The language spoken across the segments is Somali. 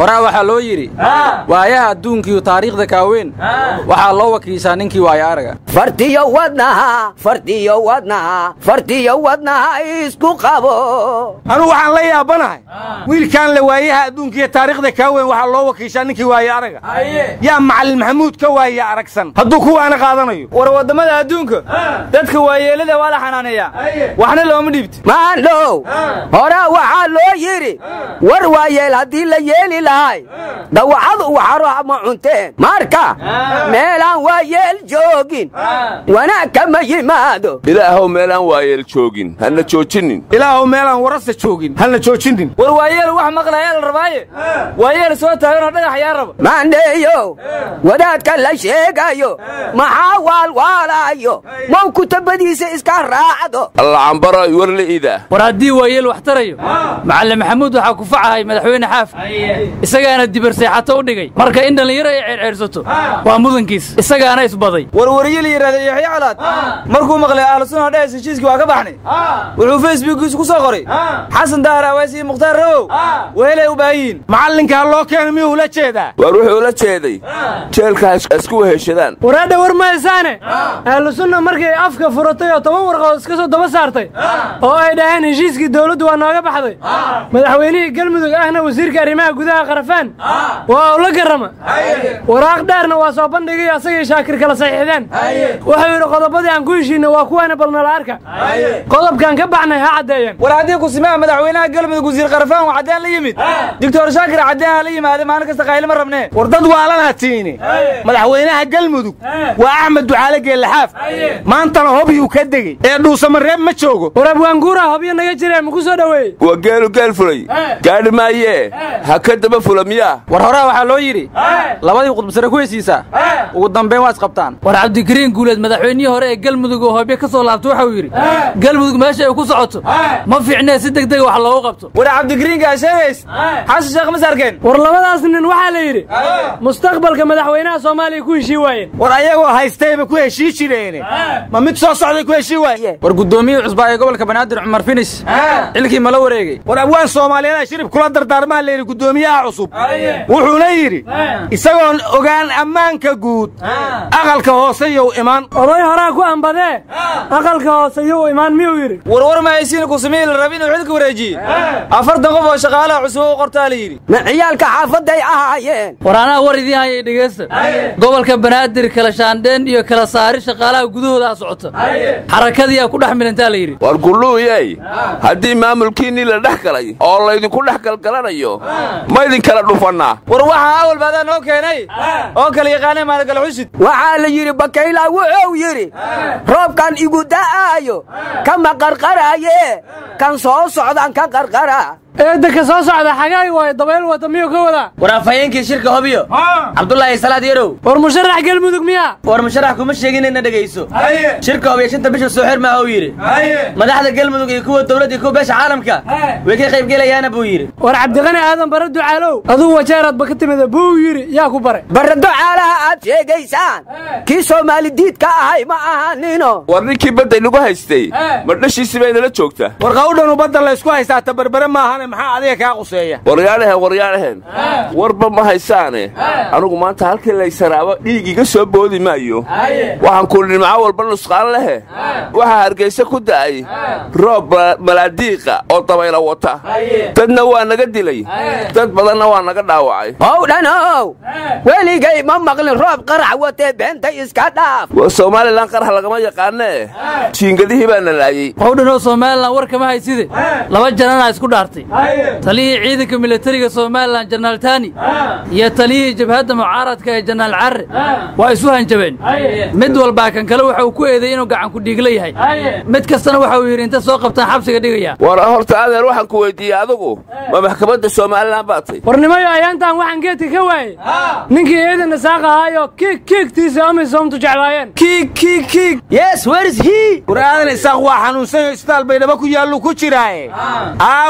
horaa waxaa loo yidhi waayaha adduunkiiyo taariikhda kaaweyn waxaa loo wakiishaa ninkii waaya araga fartiyo wadnaha fartiyo wadnaha fartiyo wadnaha isku qabo anugu waxaan la yaabanahay wiilkaan la waayaha adduunkiiyo taariikhda kaa weyn waxaa loo wakiishaa ninkii waaya araga yaa macalin maxamuud ka waaya aragsan hadduu kuwaana qaadanayo war waddamada adduunka dadka waayeelada waa la xanaaneeyaa waxna looma dhiibto maandhow horaa waxaa loo yidhi war waayeel haddii la yeeli lahay dawacadu waxaro ma cunteen marka meelaan waayeel joogin wanaag kama yimaado ilaahow meelaan waayeel joogin hana joojinin ilaahow meelaan warasa joogin halna joojinin war waayeel wax maqlayaa la rabaaye waayeel soo taaganoo dhagax yaa raba maandheeyo wadaadka la sheegayo maxaa waalwaalayo mow kutabadiisa iska raacdo allacambaro warla iidaa war haddii waayeel wax tarayo macallin maxamuud waxaa ku facahay madaxweyne xaaf isagaana dibarseexato u dhigay marka in dhallinyaro ay ceerceersato waa mudankiis isagaana isbaday warwariye la yidhahda yaxya calaad markuu maqlay ahlusuna dhes heshiiskii waa ka baxnay wuxuu facebookiisu ku soo qoray xasan dahar awaasi iyo mukhtaar rawow weelay u baahan yihiin macallinkaa loo keenay miyuu ula jeedaa waar wuxuu la jeeday jeelka ha isku weheshadaan waraadha war maysaane ahlu sunna markay afka furatay oo toban warqood iska soo daba saartay oo ay dhaheen heshiiskii dawladdu waa nooga baxday madaxweynihii galmudug ahna wasiirka arrimaha gudaha qarafaan waa ula garrama waraaq dheerna waa soo bandhigay asagii shaakir kala saxiixdeen wuxuu yidhi qodobadii aan ku heshiinna waa kuwaana balnala arka qodobkaan ka baxnay ha caddeeyeen war haddii kusimaha madaxweynaha galmudug wasiir qarafaan waa caddeen la yimid doctor shaakir caddeen ha la yimaade maalin kasta qaylima rabnee war dad waalanaa tiini madaxweynaha galmudug waa axmed ducaale geellaxaaf maantana hobyuu ka degey ee dhuusamareeb ma joogo war abwaanguura hobyo naga jiree maku soo dhoweeyey waa geelu geel fulay gaadhi maayee ha ka daba fula miyaa war horaa waxaa loo yidhi labadii qudbasare ku hesiisaa ugu dambayn waa isqabtaan war cabdikariin guuleed madaxweynihii hore ee galmudug oo hoobyo ka soo laabtay waxau yidhi galmudug meesha ay ku socoto ma fiicnee si deg dega wax loogu qabto war cabdikariinka sheegays xasan sheekh mas arkeen war labadaas nin waxaa la yidhi mustaqbalka madaxweynaha soomaaliya ku heshii waayeen war ayagoo haystayba ku heshii jireene ma mid soo socday ku heshii waaye war guddoomiyihii cusbaa ee gobolka banaadir cumar finis xilkii ma la wareegey war abwaan soomaaliyeeda shirib kula dardaarmaa layidhi guddoomiyaha cusub wuxuuna yidhi isagoon ogaan ammaanka guud aqalka hoose yow imaan oday horaa ku ambadee aqalka hoose yow imaan miyuu yidhi warwar mahaysiina kusamihii la rabi inuu xilka wareejiye afartan qof oo shaqaalaha cusub u qortaa la yidhi ma ciyaalka xaafadday ahaayeen war anaa war idiin hayay dhegaysta gobolka banaadir kala shaandheen iyo kala saari shaqaalaha gudahoodaa socota xarakadiiyaa ku dhex milantaa la yidhi war gulluuyey haddii maamulkiinnii la dhex galay oo laydinku dhex galgalanayo ma idinkala dhufannaa war waxaa awalba adaa noo keenay oo kala yaqaanay maalgala xusid waxaa la yidhi bakayla wuxuu yidhi roobkan igu da'aayo kama qarqaraaye kan soo socdan ka qarqara eedda ka soo socda xagaay waayo dabayl wata miyuu ka wadaa war afhayeenkii shirka hobyo cabdulaahi salaad yarow war musharax galmudug miyaa war musharax kuma sheegin inna dhegayso shirka hobyo shanta bisha soo xir maaha uu yidhi madaxda galmudug iyo kuwa dowladda iyo kuwa beesha caalamka way ka qayb gelayaana buu yidhi war cabdiqani aadan bare ducaalow aduu wajeeraadba ka timida buu yidhi yaa ku bare barado caalaha aad sheegaysaan kii soomaali diidka ahay ma ahanino war ninkii badday nagu haystay ma dhashiisi bay nala joogtaa war qawdhanu badda laysku haystaa tabarbare maahane maxaa adiga kaa quseeya waryaadhahen waryaadhahen warba ma haysaane anugu maanta halkii laysanaaba dhiig iga soo boodi maayo waxaan ku nimco walba nusqaan lehe waxaa hargayse ku da'ay roob malaadiiqa oo dabayla wata dadna waa naga dilay dad badanna waa naga dhaawacay howdhanow weligay ma maqlin roob qarax watee beenta iska dhaaf waa somalilan qarax lagama yaqaanee jiingadihii baa na laayey howdhanoo somalilan war kama hayside laba jananaa isku dhaartay taliyihii ciidanka militariga somalilan janaal tani iyo taliyihii jabhadda mucaaradka ee janaal carre waa isu hanjabeen mid walbaa kan kale waxa uu ku eeday inuu gacanku dhiigla yahay mid kastana waxa uu yidhi inta soo qabtaan xabsiga dhigaya war horta adeer waxaan ku weyddiiyey adigu ma maxkamadda somalilan baad tay warnimayo ayaantaan waxaan geedka ka waayey ninkii ciidan isaaq ahaayo kiig kiigtiisa amisoomtu jeclaayeen kiig kiig kiig yes where is he war aadan isaaq waa xanuunsanyo isbitaal baydhabo ku yaallu ku jiraaye aawe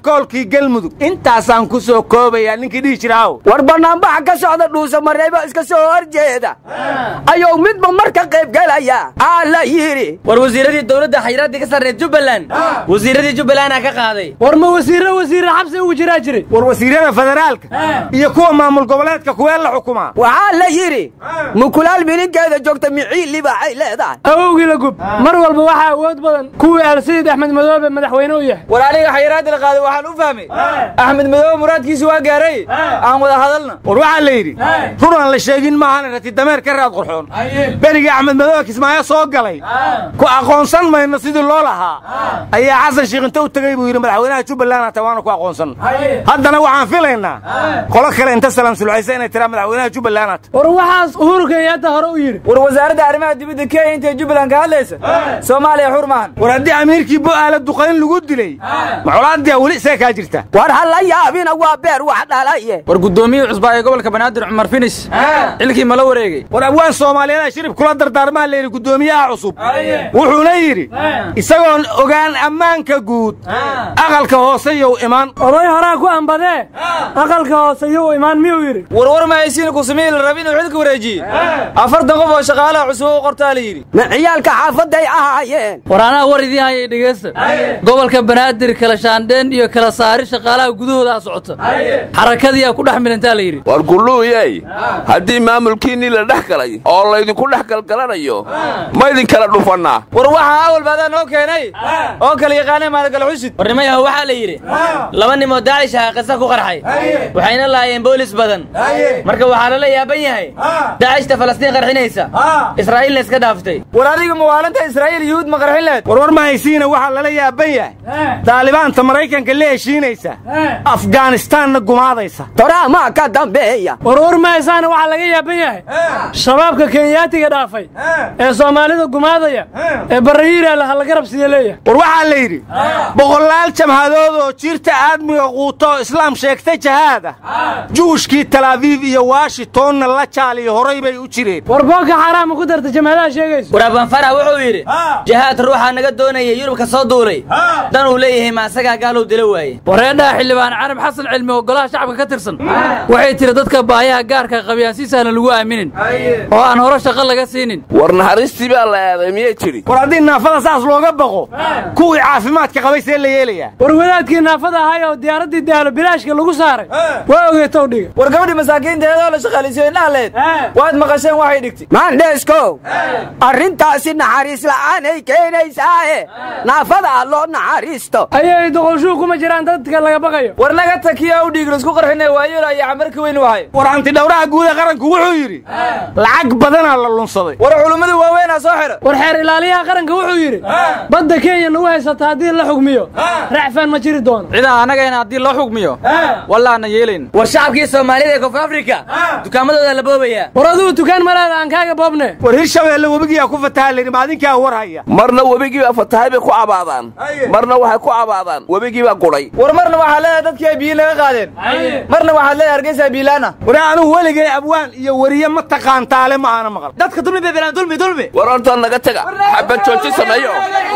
brotokoolkii galmudug intaasaan ku soo koobayaa ninkii dhihi jira haw war bannaanbaxa ka socda dhuusa mareebo iska soo horjeeda ayuu midba mar ka qaybgelaya aa la yidhi war wasiiradii dowladda xayiraaddii ka sarreed jubbaland wasiiradii jubbalandaa ka qaaday war ma wasiirre wasiirre xabsi ugu jiraa jiray war wasiirada federaalka iyo kuwa maamul goboleedka kuwee la xukumaa waxaa la yidhi mukulaal mininkeeda joogta miciili baxay leedahay awowgii la gub mar walba waxaa awood badan kuwii alsayid axmed madoobe madaxweyne u yahay war aniga xayiraadda la qaaday waxaan u fahmay axmed madoobe muraadkiisi waa gaaray aan wada hadalna war waxaa la yidhi run aan la sheegin maahan rati dameer ka raad qurxoon berigii axmed madoobe kismaayo soo galay ku aqoonsan mayno sidii loo lahaa ayaa xasan sheekh inta u tegey buu yidhi madaxweynaha jubbaland hata waana ku aqoonsan haddana waxaan filaynaa qolo kale inta salaam sulxaysa inay tiraa madaxweynaha jubbaland hata war waxaas uhuru kenyaata hore u yidhi war wasaaradda arrimaha dibadda kenya intay jubbaland ka hadlaysa soomaaliya xur maahan war haddii amiirkii bo'aala duqayn lagu dilay macolaadiyaa weli see kaa jirta war ha la yaabina waa beer wax dhalaye war guddoomiyihii cusbaa ee gobolka banaadir cumar finis xilkii ma la wareegey war abwaan soomaaliyeeda shirib kula dardaarmaa layidhi guddoomiyaha cusub wuxuuna yidhi isagoon ogaan ammaanka guud aqalka hoose yow imaan oday horaa ku ambadee aqalka hoose yuu imaan miyuu yidhi warwar mahaysiina kusamiyi la rabi inuu xilka wareejiye afartan qof oo shaqaalaha cusub u qortaa la yidhi ma ciyaalka xaafadday ahaayeen war anaa war idiin hayay dhegaysta gobolka banaadir kala shaandheen iyo kala saari shaqaalaha gudahoodaa socota xarakadiyaa ku dhex milantaa la yidhi war gulluuyey haddii maamulkiinnii la dhex galay oo laydinku dhex galgalanayo ma idinkala dhufannaa war waxaa awalba adaa noo keenay oo kala yaqaanay maalgala xusid warnimayaho waxaa la yidhi laba nimoo daacish aha qisa ku qarxay waxayna laayeen boolis badan marka waxaa lala yaaban yahay daacishta falastiin qarxinaysa israa'iilna iska dhaaftay war adiga mawaalanta israa'iil yuhuud ma qarxin leed warwar mahaysiina waxaa lala yaaban yahay daalibaanta maraykanka la heshiinaysa afganistaanna gumaadaysa toraamaa ka dambeeya war war mahaysaana waxaa laga yaaban yahay shabaabka kenyaatiga dhaafay ee soomaalida gumaadaya ee barrayiiraala halagarab siya leeyahay war waxaa la yidhi boqolaal jamhadood oo jirta aadmiga quuto oo islaam sheegta jahaad ah juushkii talaabiib iyo washingtonna la jaaliyo horay bay u jireen war boonka xaaraama ku darta jamhadaha sheegayso war abanfarax wuxuu yidhi jahaad ruuxaa naga doonaya yurubka soo duulay dan uu leeyahay ma asagaa gaalow dilo waaye wareedhaha xildhibaan carab xasan cilmi oo golaha shacabka ka tirsan waxay tiri dadka baayaha gaarka qabiyaan si sahlan lagu aaminin oo aan hore shaqo laga siinin war naxariistii baa la aaday miyay tidhi war haddii naafada saas looga baqo kuwii caafimaadka qabay see la yeelayaa war wadaadkii naafada ahay oo diyaaraddii daalo bilaashka lagu saaray waa ogeetow dhiga war gabadhii masaakiinta eedoo la shaqaalisiyo indhaha leed waad maqasheen waxay dhigtay maandheeskow arrintaasi naxariis la'aanay keenaysaae naafada ah loo naxariisto ayay doqolshuu kuma jiraan dadka laga baqayo war naga takiya u dhiiglo isku qarxinay waayola iyo camarka weyn wahay war antidhowraha guuda qaranku wuxuu yidhi lacag badanaa la lunsaday war culummada waaweynaa soo xidha war xeer ilaaliyaha qaranka wuxuu yidhi badda kenya nagu haysata haddii la xugmiyo racfaan ma jiri doono cidaa annagayna haddii loo xugmiyo wallaana yeelayn war shacabkii soomaalida ee koonfur afrika dukaamadooda la boobayaa war adugu tukaan malaada aan kaaga boobne war hirshabeelle webigiyaa ku fataha layidhi maadinkaa war haya marna webigii baa fatahay bay ku cabaadaan marna waxay ku cabaadaan webigii baa gudhay war marna waxaa leedahay dadkii ay biyo laga qaadeen marna waxaad leedahay hargeysa biilaana war anugu weligay abwaan iyo weriye ma taqaantaale ma aana maqal dadka dulmi bay bilaan dulmi dulmi war horta naga taga xabad jooji sameeyo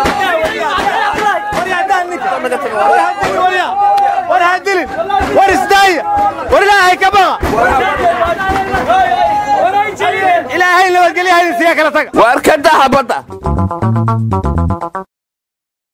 war hadilin war isdaaya war ilaahay ka baqa ilaahay nabadgelyaha idin siya kala taga waar ka daha badda